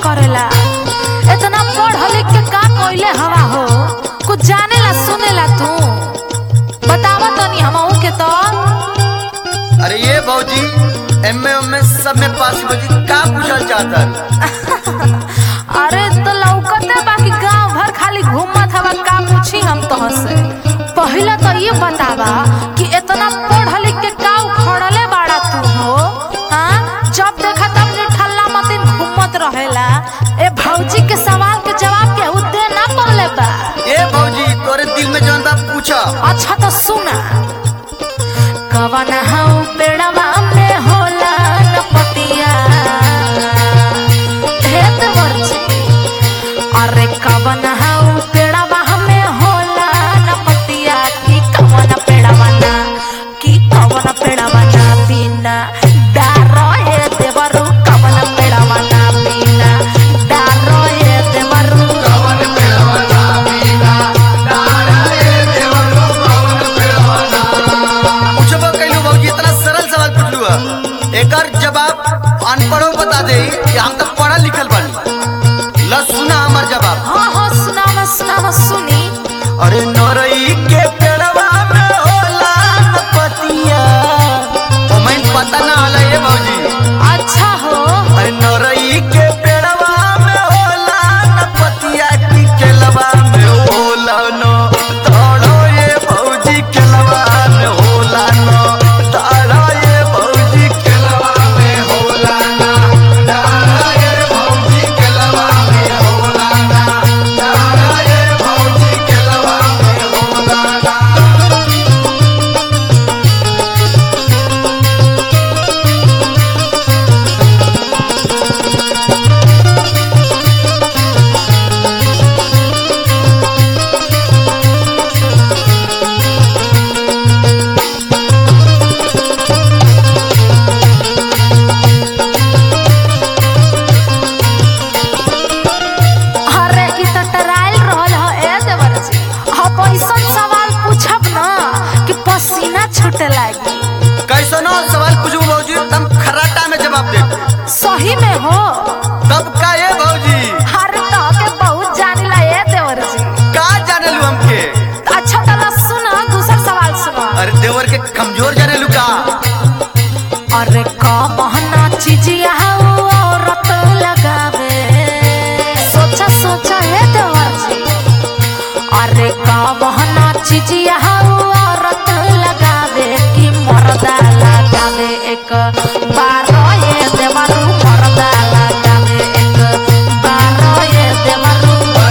करेला इतना पढ़ लिख के का कइले हवा हो कुछ जानेला सुनेला तू बतावा तनी हमहू के तो अरे ये भौजी एम ए सब में पास भौजी का पूछल चाहता अरे तो लौकते बाकी गांव भर खाली घूमत हवा का पूछी हम तोह से पहले तो ये बतावा कि इतना पढ़ लिख के का उखड़ले बाड़ा तू हो हाँ जब देखा तब ने ठल्ला मतिन घूमत रहेला ए भौजी के सवाल के जवाब के उद्दे ना पड़ले बा ए भौजी तोरे दिल में जौन बा पूछा अच्छा तो सुना कवन हऊ पेड़वा में होला नपतिया खेत बरछी अरे कवन हऊ पेड़वा में होला नपतिया की कवन पेड़वा ना की कवन पेड़वा ना बिना डारो ए देवरु कवन पेड़वा ना बिना डारो ए देवरु पूछबो कैलू भौजी इतना सरल सवाल पूछलू है एकर जवाब अनपढ़ो बता दे कि हम तो पढ़ल लिखल बानी ल सुना हमर जवाब हाँ हाँ सुनावा सुनावा सुनी अरे नरई के पेड़वा में होला पतिया ओ मैं पता ना होला ये भौजी अच्छा हो अरे नरई के पेड़वा में होला न पतिया की केलवा में होला न ताड़ो ये भौजी केलवा में होला न ताड़ो ये भौजी केलवा में होला न ताड़ो ये भौजी केलवा में होला न ताड़ो ये भौजी केलवा में होला न अरे ई त टराइल रहल ह ए देवर जी अब ऐसन सवाल पूछब ना कि पसीना छूटे लागी कैसनो सवाल पूछू भौजी तुम खराटा में जवाब दे सही में हो तब का ये भौजी हर तो के बहुत जानिला ए देवर जी का जाने लू हमके अच्छा तला सुन दूसर सवाल सुनो अरे देवर के कमजोर जाने लू का अरे का बहना चीजिया हो औरत लगावे सोचा सोचा हे देवर जी अरे का बहना चीजिया हो औरत लगावे कि मर्दा लगावे एक बार ये देवरू मर्दा लगावे एक बार ये देवरू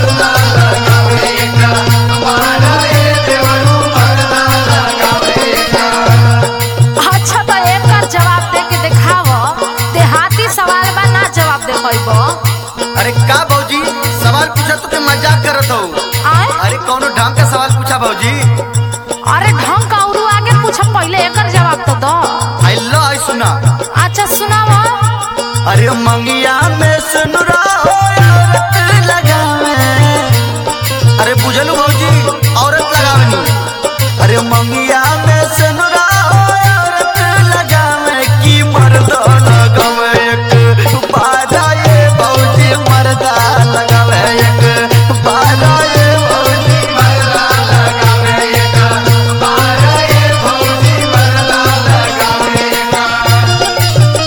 अच्छा तो एक जवाब दे के दिखाव देहाती सवाल बा ना जवाब दे पाइबो अरे का भौजी सवाल पूछा तो के मजाक करत हो आए अरे कौनो ढंग का सवाल पूछा भौजी अरे ढंग का औरू आगे पूछब पहले एकर जवाब तो दो आई लो आई सुना अच्छा सुनावा अरे मंगिया में सुनुरा हो औरत लगावे अरे बुझलू भौजी औरत लगावनी अरे मंगिया में सुनुरा हो औरत लगावे की मर्द लगावे एक बारा ये भौजी मर्दा लगावे एक बारा ये भौजी मर्दा लगावे एक बारा ये भौजी मर्दा लगावे एक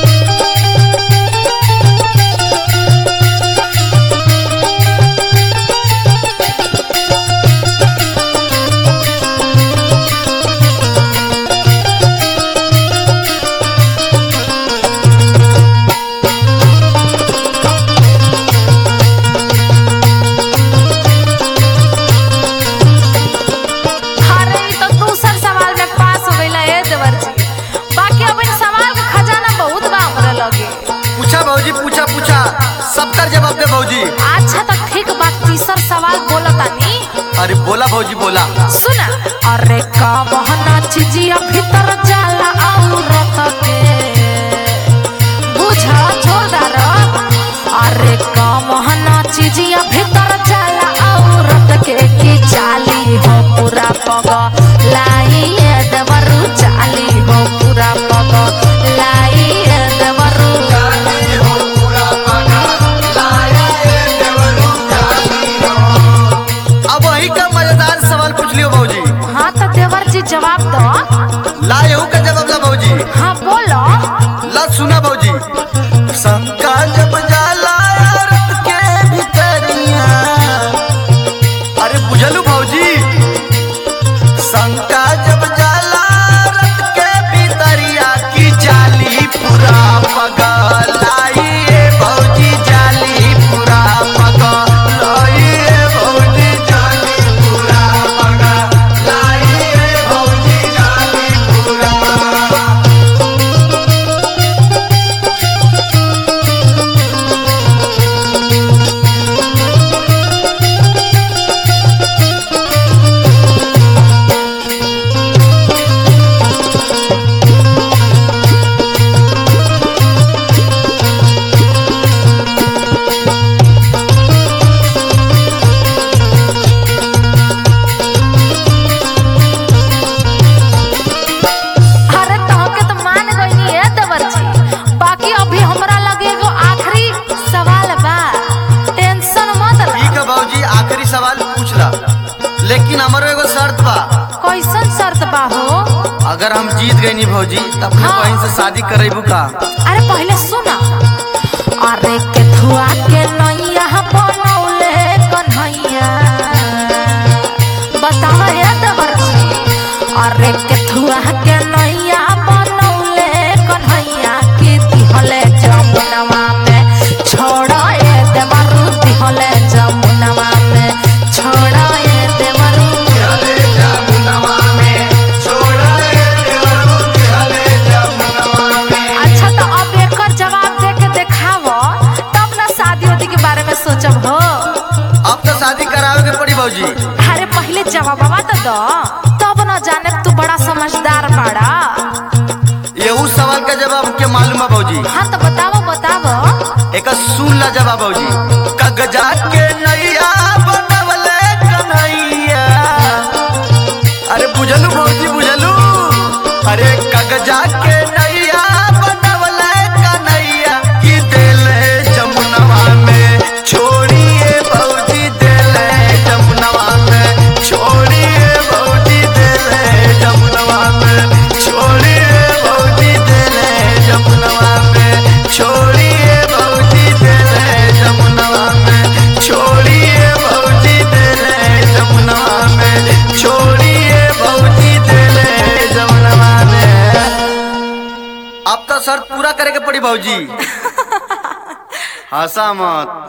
अरे ई तो दूसर सवाल में पास हो गइला ए देवर जी बाकी अब इन सवाल का खजाना बहुत बा हमरे लगे पूछा भौजी पूछा पूछा सबकर जवाब दे भौजी अच्छा तो ठीक बा तीसर सवाल बोलतानी अरे बोला भौजी बोला सुना अरे का बहना चीजिया भीतर जाला औरत के बुझा छोड़दार अरे का बहना चीजिया भीतर जाला औरत के की जाली हो पूरा पग लाई ए देवरू जाली हो पूरा पग लाई ए देवरू पूरा पगा लाया जवाब दो ला यहू का जवाब ला भौजी हाँ बोलो ला सुना भौजी शंका जब जाला रत के भितरिया अरे बुझलू भौजी शंका जब जाला रत के भितरिया की जाली पूरा पगलाई ए भौजी जाली पूरा पगलाई ए भौजी जाली पूरा पगलाई ए भौजी जाली पूरा अरे तहके तो मान गईनी है देवर जी बाकी अभी हमरा लगे एगो आखिरी सवाल बा टेंशन मत ला ठीक है बाबूजी आखिरी सवाल पूछला लेकिन हमारो एगो शर्त बा कैसन शर्त बा हो अगर हम जीत गए नी भौजी तब अपने हाँ। बहन से शादी करेबू का अरे पहले सुना अरे के थुआ के नैया बनौले कन्हैया बतावा ये देवर जी अरे के थुआ के नैया बनौले कन्हैया की दिहले जमुनवा में छोड़ा ये देवरू दिहले जमुनवा में छोड़ा ये देवरू अच्छा तो अब एकर जवाब दे के देखावो तब ना शादी उदी के बारे में सोचब हो अब तो शादी करावे के पड़ी भौजी अरे पहले जवाबवा तो दो तब ना जाने तू बड़ा समझदार बाड़ा यहू सवाल का जवाब के मालूम है भौजी हाँ तो बतावो बतावो एक सुन ला जवाब भौजी कगजा के नैया बनवले कन्हैया अरे बुझलू भौजी बुझलू अरे कगजा के नैया बनवले कन्हैया की देले जमुनवा में छोड़िए भौजी देले जमुनवा में छोड़िए भौजी देले जमुनवा में छोड़िए भौजी देले जमुनवा में छोड़िए भौजी देले जमुनवा में छोड़िए भौजी देले जमुनवा में छोड़िए भौजी देले जमुनवा में अब तो शर्त पूरा करे के पड़ी भौजी हंसा मत